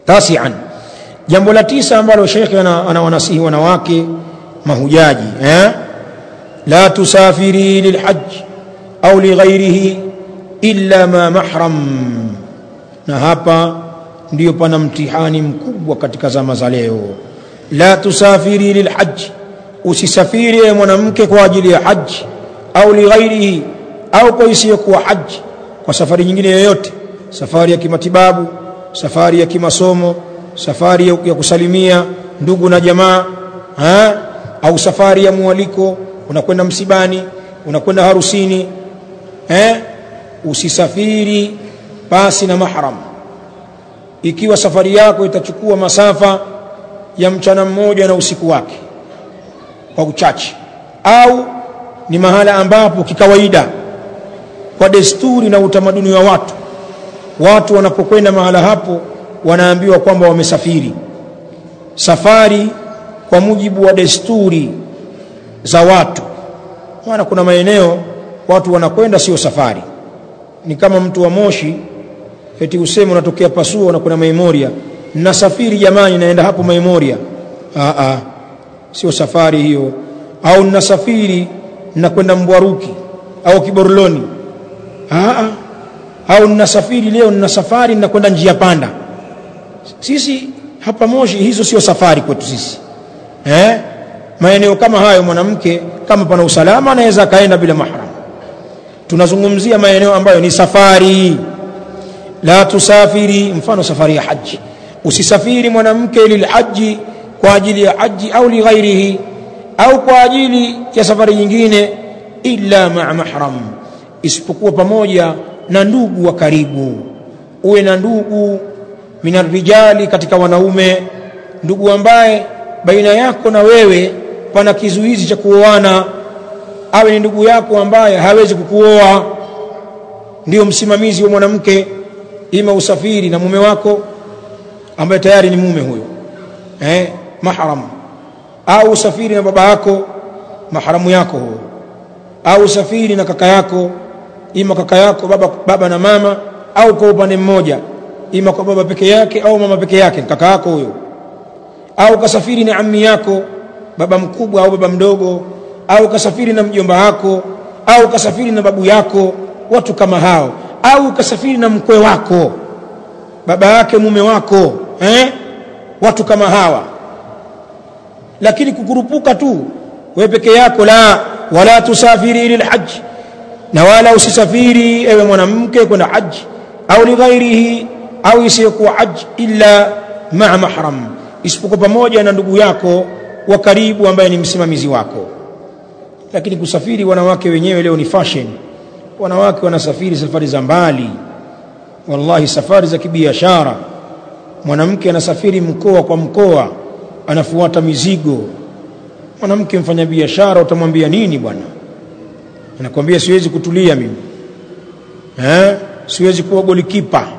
tasian jambo la tisa ambalo shekhe anawanasihi wanawake mahujaji eh? la tusafiri lilhaj au lighairihi illa ma mahram na hapa ndiyo pana mtihani mkubwa katika zama za leo la tusafiri lilhaj usisafiri ewe mwanamke kwa ajili ya haji au lighairihi au kwa isiyokuwa haji kwa safari nyingine yoyote safari ya kimatibabu safari ya kimasomo safari ya kusalimia ndugu na jamaa ha? au safari ya mwaliko unakwenda msibani unakwenda harusini eh? usisafiri pasi na mahram ikiwa safari yako itachukua masafa ya mchana mmoja na usiku wake kwa uchache au ni mahala ambapo kikawaida kwa desturi na utamaduni wa watu watu wanapokwenda mahala hapo wanaambiwa kwamba wamesafiri safari kwa mujibu wa desturi za watu maana kuna maeneo watu wanakwenda sio safari ni kama mtu wa moshi eti useme unatokea pasua unakwenda memoria nasafiri jamani naenda hapo memoria aa sio safari hiyo au nasafiri nakwenda mbwaruki au kiborloni aa au ninasafiri leo nina safari ninakwenda njia panda sisi hapa moshi hizo sio safari kwetu sisi eh maeneo kama hayo mwanamke kama pana usalama anaweza akaenda bila mahram tunazungumzia maeneo ambayo ni safari la tusafiri mfano safari ya haji usisafiri mwanamke lilhaji kwa ajili ya haji au lighairihi au kwa ajili ya safari nyingine illa maa mahram isipokuwa pamoja na ndugu wa karibu uwe na ndugu minarijali katika wanaume ndugu ambaye baina yako na wewe pana kizuizi cha kuoana awe ni ndugu yako ambaye hawezi kukuoa ndio msimamizi wa mwanamke ima usafiri na mume wako ambaye tayari ni mume huyo eh, mahram au usafiri na baba yako mahramu yako huyo au usafiri na kaka yako ima kaka yako baba, baba na mama au kwa upande mmoja ima kwa baba peke yake au mama peke yake kaka yako huyo au kasafiri na ammi yako baba mkubwa au baba mdogo au kasafiri na mjomba wako au kasafiri na babu yako watu kama hao au kasafiri na mkwe wako baba yake mume wako eh? watu kama hawa lakini kukurupuka tu wewe peke yako la wala tusafiri lilhaj na wala usisafiri ewe mwanamke kwenda haji au lighairihi au isiyokuwa haji illa maa mahram isipokuwa pamoja na ndugu yako wa karibu ambaye ni msimamizi wako lakini kusafiri wanawake wenyewe leo ni fashion wanawake wanasafiri safari za mbali wallahi safari za kibiashara mwanamke anasafiri mkoa kwa mkoa anafuata mizigo mwanamke mfanya biashara utamwambia nini bwana anakwambia siwezi kutulia mimi eh siwezi kuwa golikipa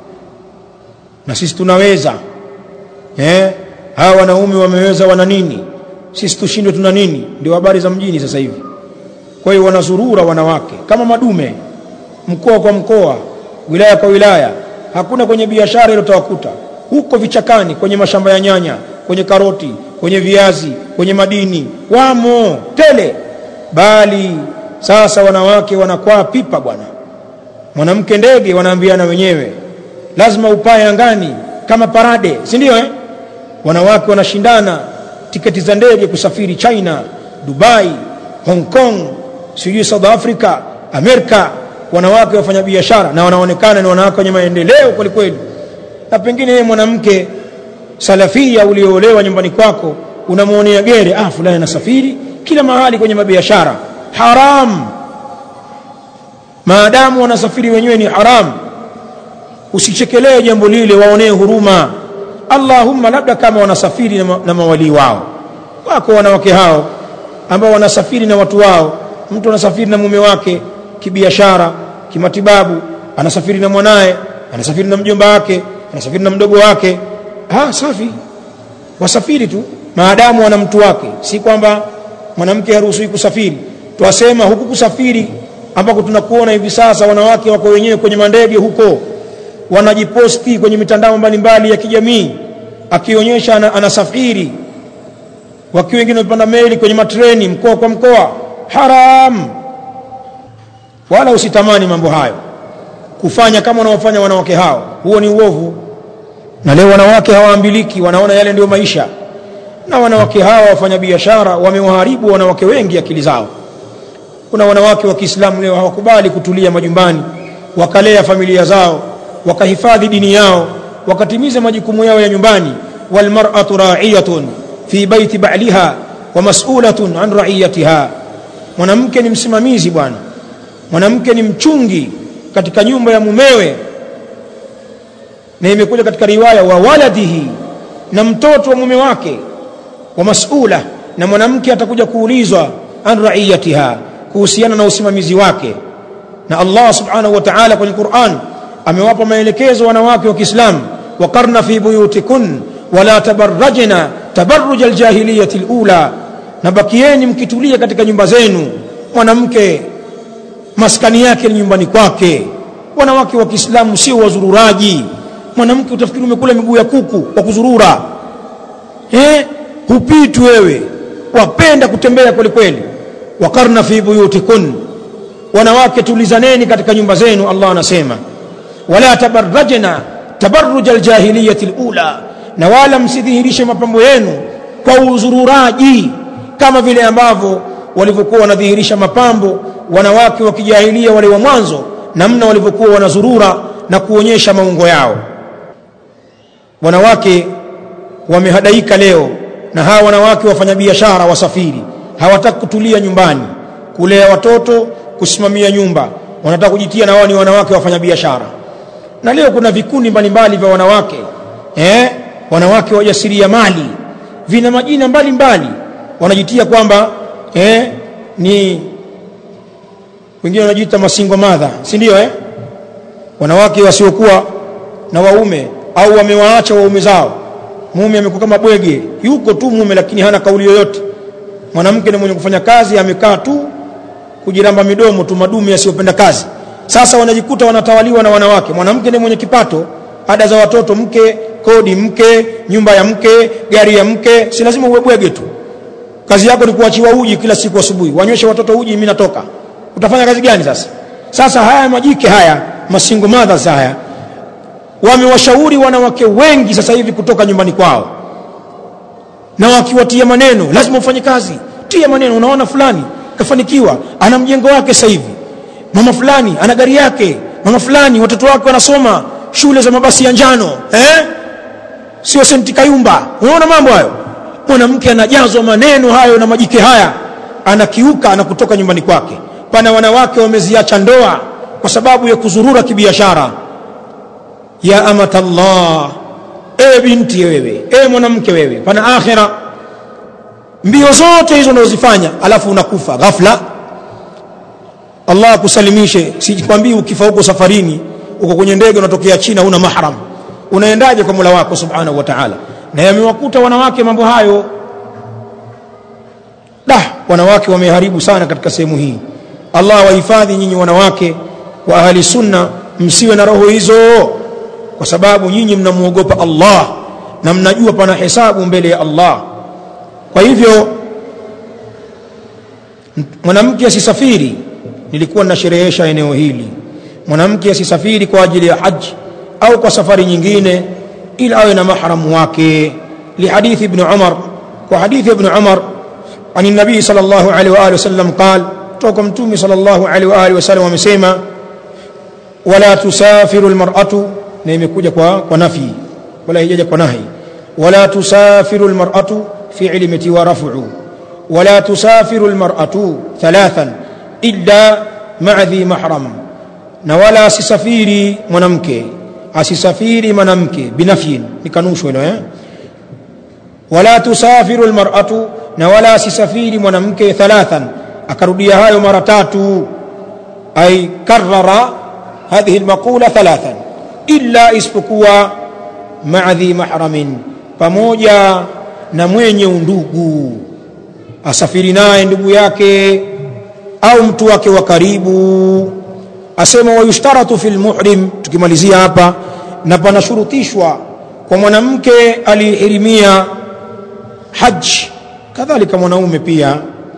na sisi tunaweza eh hawa wanaume wameweza wana nini sisi tushindwe tuna nini ndio habari za mjini sasa hivi kwa hiyo wanazurura wanawake kama madume mkoa kwa mkoa wilaya kwa wilaya hakuna kwenye biashara ile utawakuta huko vichakani kwenye mashamba ya nyanya kwenye karoti kwenye viazi kwenye madini wamo tele bali sasa wanawake wanakwaa pipa bwana mwanamke ndege wanaambiana wenyewe lazima upae angani kama parade si ndio eh? wanawake wanashindana tiketi za ndege kusafiri China Dubai Hong Kong sijui South Africa Amerika wanawake wafanya biashara na wanaonekana ni wanawake wenye maendeleo kweli kweli na pengine yeye mwanamke salafia ulioolewa nyumbani kwako unamuonea gere ah fulani anasafiri kila mahali kwenye mabiashara haram maadamu wanasafiri wenyewe ni haram usichekelee jambo lile waonee huruma Allahumma labda kama wanasafiri na, ma, na mawalii wao wako wanawake hao ambao wanasafiri na watu wao mtu anasafiri na mume wake kibiashara kimatibabu anasafiri na mwanaye anasafiri na mjomba wake anasafiri na mdogo wake ah safi wasafiri tu maadamu wana mtu wake si kwamba mwanamke haruhusiwi kusafiri twasema huku kusafiri ambako tunakuona hivi sasa wanawake wako wenyewe kwenye mandege huko wanajiposti kwenye mitandao mbalimbali ya kijamii akionyesha ana, anasafiri wakiwa wengine wamepanda meli kwenye matreni mkoa kwa mkoa haram wala usitamani mambo hayo kufanya kama wanaofanya wanawake hao huo ni uovu na leo wanawake hawaambiliki wanaona yale ndio maisha na wanawake hawa wafanya biashara wamewaharibu wanawake wengi akili zao kuna wanawake wa Kiislamu leo hawakubali kutulia majumbani wakalea familia zao wakahifadhi dini yao wakatimiza majukumu yao ya nyumbani walmar'atu ra'iyatun fi baiti ba'liha wa mas'ulatun an ra'iyatiha mwanamke ni msimamizi bwana mwanamke ni mchungi katika nyumba ya mumewe na imekuja katika riwaya wa waladihi na mtoto wa mume wake wa mas'ula na mwanamke atakuja kuulizwa an ra'iyatiha kuhusiana na usimamizi wake na Allah subhanahu wa ta'ala kwenye Qur'an amewapa maelekezo wanawake wa Kiislamu waqarna fi buyutikun wala tabarrajna tabarruj aljahiliyati alula na bakieni mkitulia katika nyumba zenu mwanamke maskani yake ni nyumbani kwake wanawake wa Kiislamu sio wazururaji mwanamke utafikiri umekula miguu ya kuku kwa kuzurura eh hupiti wewe wapenda kutembea kweli kweli waqarna fi buyutikun wanawake tulizaneni katika nyumba zenu Allah anasema wala tabarrajna tabarruj aljahiliyati alula na wala msidhihirishe mapambo yenu kwa uzururaji kama vile ambavyo walivyokuwa wanadhihirisha mapambo wanawake wa kijahilia wale wa mwanzo namna walivyokuwa wanazurura na kuonyesha maungo yao wanawake wamehadaika leo na hawa wanawake wafanya biashara wasafiri hawataka kutulia nyumbani kulea watoto kusimamia nyumba wanataka kujitia na wao ni wanawake wafanya biashara na leo kuna vikundi mbalimbali vya wanawake eh wanawake wajasiriamali vina majina mbalimbali wanajitia kwamba eh ni wengine wanajiita masingo madha si ndio eh wanawake wasiokuwa na waume au wamewaacha waume zao mume amekuwa kama bwege yuko tu mume lakini hana kauli yoyote mwanamke ni mwenye kufanya kazi amekaa tu kujiramba midomo tu madume yasiyopenda kazi sasa wanajikuta wanatawaliwa na wanawake mwanamke ni mwenye kipato ada za watoto mke kodi mke nyumba ya mke gari ya mke si lazima uwe bwege tu kazi yako ni kuachiwa uji kila siku asubuhi wanyweshe watoto uji mimi natoka utafanya kazi gani sasa sasa haya majike haya masingo mothers haya wamewashauri wanawake wengi sasa hivi kutoka nyumbani kwao na wakiwatia maneno lazima ufanye kazi tia maneno unaona fulani kafanikiwa ana mjengo wake sasa hivi mama fulani ana gari yake mama fulani watoto wake wanasoma shule za mabasi ya njano eh sio senti kayumba unaona mambo hayo mwanamke anajazwa maneno hayo na majike haya anakiuka na kutoka nyumbani kwake pana wanawake wameziacha ndoa kwa sababu ya kuzurura kibiashara ya amatallah ewe binti wewe ewe mwanamke wewe pana akhira mbio zote hizo unazozifanya alafu unakufa ghafla Allah akusalimishe sikwambii ukifa huko safarini uko kwenye ndege unatokea China una mahram unaendaje kwa Mola wako subhanahu wa ta'ala na yamewakuta wanawake mambo hayo da wanawake wameharibu sana katika sehemu hii Allah wahifadhi nyinyi wanawake wa ahli sunna msiwe na roho hizo kwa sababu nyinyi mnamuogopa Allah na mnajua pana hesabu mbele ya Allah kwa hivyo mwanamke asisafiri nilikuwa ninasherehesha eneo hili mwanamke asisafiri kwa ajili ya haji au kwa safari nyingine ila awe na mahramu wake lihadithi ibn Umar kwa hadithi ibn Umar عن النبي صلى الله عليه وآله وسلم قال توكم تومي صلى الله عليه وآله وسلم ومسيما ولا تسافر المرأة نيمكوجا kwa nafi wala hijaja kwa nahi ولا تسافر المرأة في علمتي ورفع ولا تسافر المرأة ثلاثا إلا مع ذي محرم نولا سسفيري منامك asisafiri mwanamke binafyin nikanushwa hilo eh wala tusafiru almar'atu na wala asisafiri mwanamke thalathan akarudia hayo mara tatu ay karrara hadhihi almaqula thalathan illa isipokuwa ma'a dhi mahramin pamoja na mwenye undugu asafiri naye ndugu yake au mtu wake wa karibu asema wayushtaratu fil muhrim tukimalizia hapa na panashurutishwa kwa mwanamke aliyehirimia haji kadhalika mwanaume pia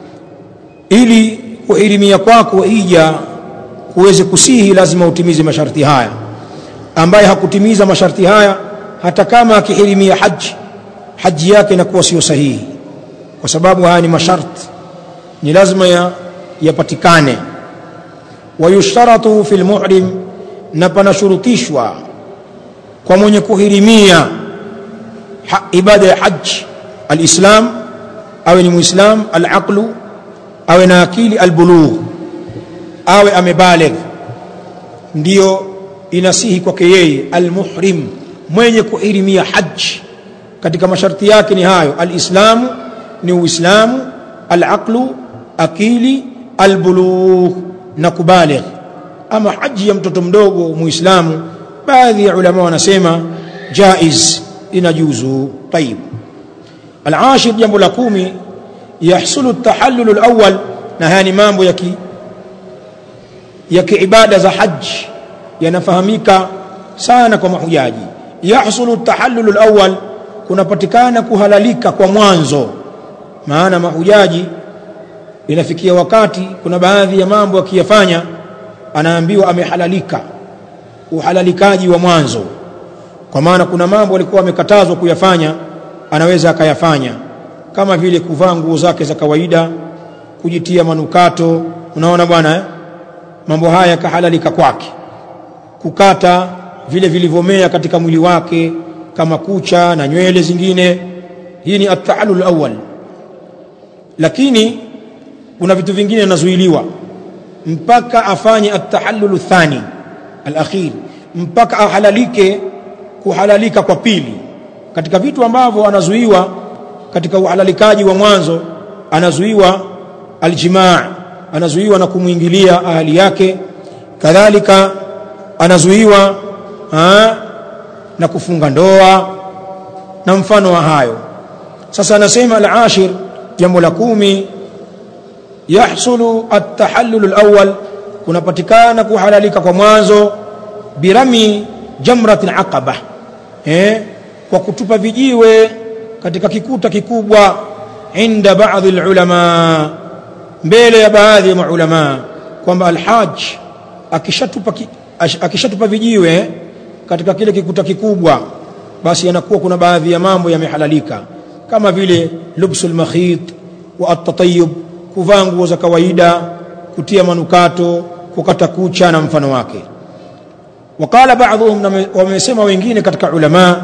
ili kuhirimia kwako hija kuweze kusihi lazima utimize masharti haya ambaye hakutimiza masharti haya hata kama akihirimia haji haji yake inakuwa sio sahihi kwa sababu haya ni masharti ni lazima ya yapatikane wayushtaratu fi lmuhrim na panashurutishwa kwa mwenye kuhirimia ha, ibada ya haji alislam awe ni muislam alaqlu awe na akili albulugh awe amebaligh ndiyo inasihi kwake yeye almuhrim mwenye kuhirimia haji katika masharti yake ni hayo alislamu ni uislamu alaqlu akili albulugh na kubaligh ama haji ya mtoto mdogo muislamu baadhi ya ulama wanasema jaiz inajuzu tayib alashir jambo la kumi yahsulu at-tahallul al-awwal na haya ni mambo ya ki ya kiibada za haji yanafahamika sana kwa mahujaji yahsulu at-tahallul al-awwal kunapatikana kuhalalika kwa mwanzo maana mahujaji inafikia wakati kuna baadhi ya mambo akiyafanya anaambiwa amehalalika uhalalikaji wa mwanzo kwa maana kuna mambo alikuwa amekatazwa kuyafanya anaweza akayafanya kama vile kuvaa nguo zake za kawaida kujitia manukato unaona bwana eh? mambo haya yakahalalika kwake kukata vile vilivyomea katika mwili wake kama kucha na nywele zingine hii ni at-ta'allul awwal lakini kuna vitu vingine vinazuiliwa mpaka afanye at-tahallul thani al-akhir mpaka ahalalike kuhalalika kwa pili katika vitu ambavyo anazuiwa katika uhalalikaji wa mwanzo anazuiwa aljimaa anazuiwa na kumwingilia ahali yake kadhalika anazuiwa ha, na kufunga ndoa na mfano wa hayo sasa anasema al-ashir jambo la kumi yahsulu at-tahallul al-awwal kunapatikana kuhalalika kwa mwanzo birami jamratil aqaba eh kwa kutupa vijiwe katika kikuta kikubwa inda baadhi ulama mbele ya baadhi ya maulama kwamba alhaj akishatupa akishatupa vijiwe katika kile kikuta kikubwa basi yanakuwa kuna baadhi ya mambo yamehalalika kama vile lubsul makhit wa at-tatayyub kuvaa nguo za kawaida kutia manukato kukata kucha na mfano wake wakala baadhum wamesema wengine katika ulama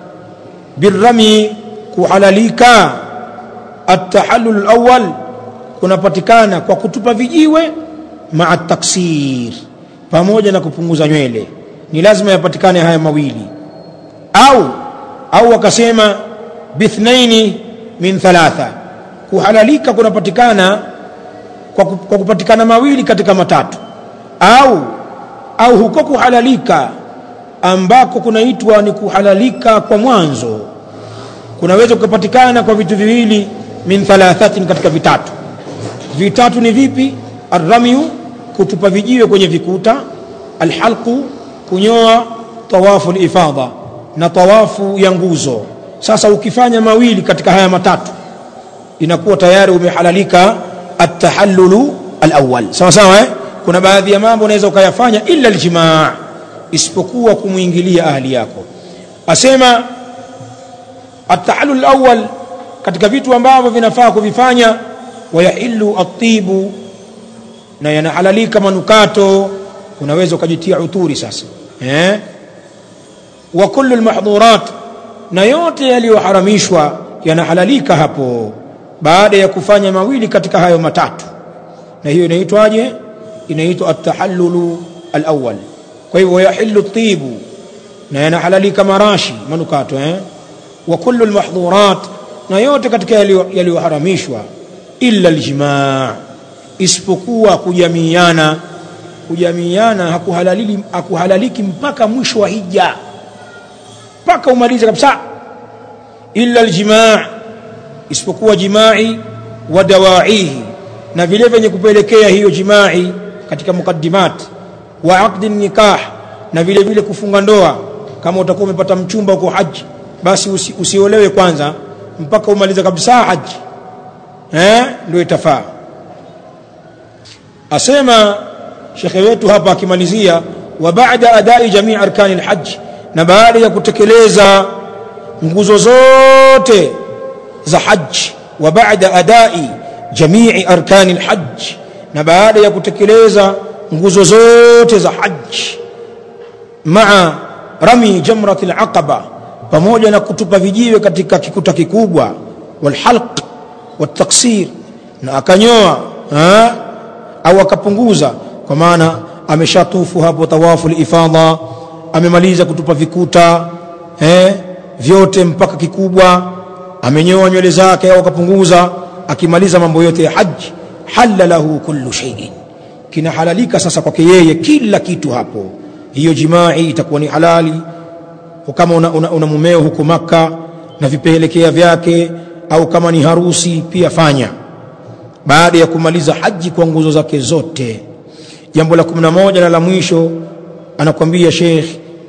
birrami kuhalalika at-tahallul awwal kunapatikana kwa kutupa vijiwe maa taksir pamoja na kupunguza nywele ni lazima yapatikane haya mawili au au wakasema bithnaini min thalatha kuhalalika kunapatikana kwa, kwa kupatikana mawili katika matatu au au huko kuhalalika ambako kunaitwa ni kuhalalika kwa mwanzo kunaweza kupatikana kwa vitu viwili min thalathatin katika vitatu vitatu ni vipi arramyu kutupa vijiwe kwenye vikuta alhalqu kunyoa tawafu ifadha na tawafu ya nguzo sasa ukifanya mawili katika haya matatu inakuwa tayari umehalalika at-tahallulu al-awwal sawa sawa eh kuna baadhi ya mambo unaweza ukayafanya illa aljimaa isipokuwa kumwingilia ahli yako asema at-tahallul al-awwal katika vitu ambavyo vinafaa kuvifanya wayahillu at-tibu na yanahalalika manukato unaweza ukajitia uturi sasa eh wa kullu al-mahdhurat na yote yaliyoharamishwa yanahalalika hapo baada ya kufanya mawili katika hayo matatu na hiyo inaitwaje inaitwa at-tahallulu al-awwal kwa hivyo yahillu at-tibu na yanahalalika marashi manukato eh wa kullu al-mahdhurat na yote katika yaliyoharamishwa illa al-jimaa isipokuwa kujamiana kujamiana hakuhalaliki hakuhalaliki mpaka mwisho wa hija mpaka umalize kabisa illa aljimaa isipokuwa jimai wa dawaihi na vile vyenye kupelekea hiyo jimai katika mukaddimat wa aqdi nikah na vile vile kufunga ndoa kama utakuwa umepata mchumba huko haji basi usi, usiolewe kwanza mpaka umalize kabisa haji eh ndio itafaa asema shekhe wetu hapa akimalizia wa baada adai jamii arkani alhajj na baada ya kutekeleza nguzo zote za haji wa baada adai jamii arkani alhajj na baada ya kutekeleza nguzo zote za haji maa rami jamrat alaqaba pamoja na kutupa vijiwe katika kikuta kikubwa walhalq wataksir na akanyoa ha? au akapunguza kwa maana ameshatufu hapo tawafu ifadha amemaliza kutupa vikuta eh, vyote mpaka kikubwa amenyoa nywele zake au akapunguza akimaliza mambo yote ya haji halla lahu kullu shay'in kinahalalika sasa kwake yeye kila kitu hapo hiyo jimai itakuwa ni halali kama una, una, una mumeo huko maka na vipelekea vyake au kama ni harusi pia fanya baada ya kumaliza haji kwa nguzo zake zote jambo la 11 na la mwisho anakwambia Sheikh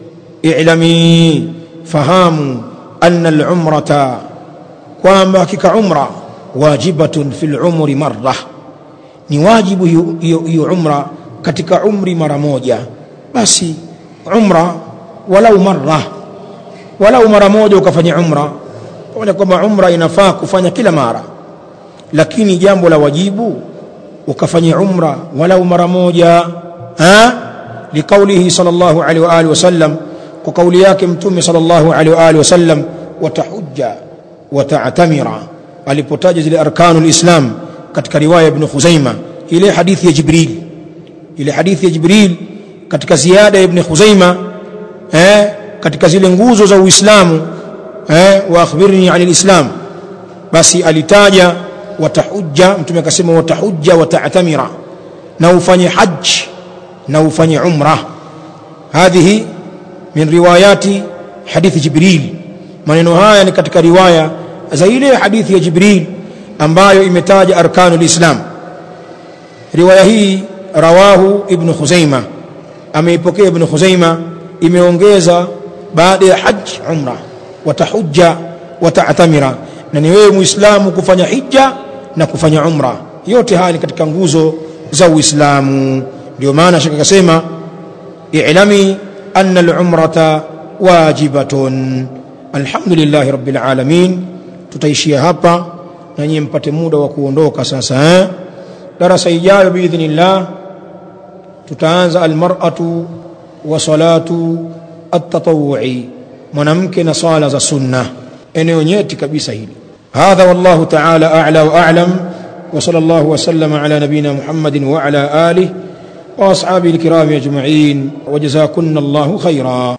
i'lami fahamu anna al-umrata kwamba hakika umra wajibatun fil umri marra ni wajibu hiyo umra katika umri mara moja basi umra walau marra walau mara moja ukafanya umra pamoja kwamba umra inafaa kufanya kila mara lakini jambo la wajibu ukafanya umra walau mara moja ha liqaulihi sallallahu alaihi wa alihi wasallam kwa kauli yake mtume sallallahu alaihi wa alihi wasallam watahujja wata'tamira alipotaja zile arkanul islam katika riwaya ibn Khuzaima ile hadithi ya Jibril ile hadithi ya Jibril katika ziada ya ibn Khuzaima eh katika zile nguzo za Uislamu eh wa akhbirni anil islam basi alitaja watahujja mtume akasema watahujja wata'tamira na ufanye hajj na ufanye umra hadhihi min riwayati hadithi jibril maneno haya ni katika riwaya za ile hadithi ya jibril ambayo imetaja arkanul islam riwaya hii rawahu ibn khuzaima ameipokea ibn khuzaima imeongeza baada ya hajj umra watahujja wata'tamira na ni wewe muislamu kufanya hija na kufanya umra yote haya ni katika nguzo za uislamu ndio maana shaka akasema i'lami anna al-umrata wajibatun alhamdulillah rabbil alamin tutaishia hapa na nyinyi mpate muda wa kuondoka sasa eh darasa ijayo biidhnillah tutaanza almar'atu wa salatu at-tatawwu'i mwanamke na sala za sunna eneo nyeti kabisa hili هذا والله تعالى أعلى وأعلم وصلى الله وسلم على نبينا محمد وعلى آله وأصحابه الكرام أجمعين وجزاكن الله خيرا